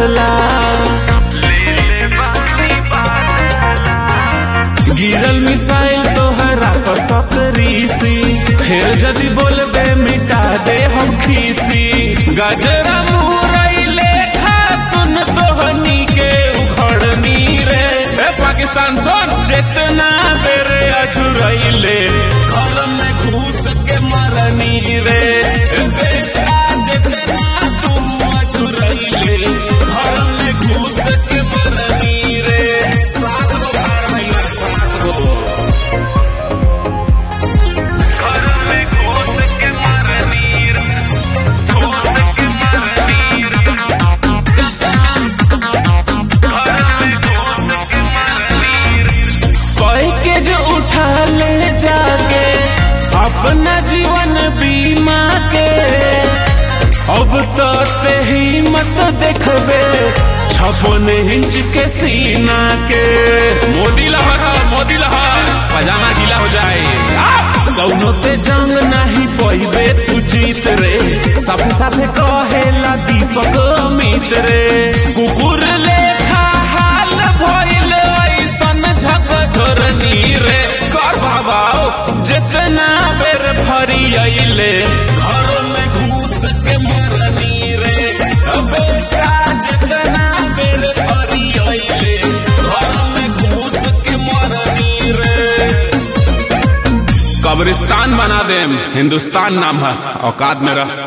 बादला गिरल मिसाइल तोहरा पर सतरीसी फिर जदि बोलबे मिटा दे हम खीसी गजरा मुरई लेखा सुन तोहनी के उखड़नी रे ए पाकिस्तान सुन जितना बेरे अझुरैले घर में घुस के मरनी रे ए बेटा जितना तू अझुरैले घर में घुस के मरनी रे सात गो बार भैया सात गो घर में घुस के मरनी रे घुस के मरनी रे कह के जो उठा ले जाके अपना जीवन बीमा के अब तो ते हिम्मत देखबे छप्पन इंच के सीना के मोदी लहर मोदी लहर पजामा गीला हो जाए कौनो ते जंग नहीं पइबे तू जीत रे सब साथे कहेला दीपक अमित रे कुकुर लेखा हाल भइल ऐसन झक झोरनी रे कर बाबाओ जितना बेर फरी अइले घर में घुस के मरनी रे बेटा जितना बेर फरी अइले घर में घुस के मरनी रे कब्रिस्तान बना देम हिंदुस्तान नाम है औकात में रह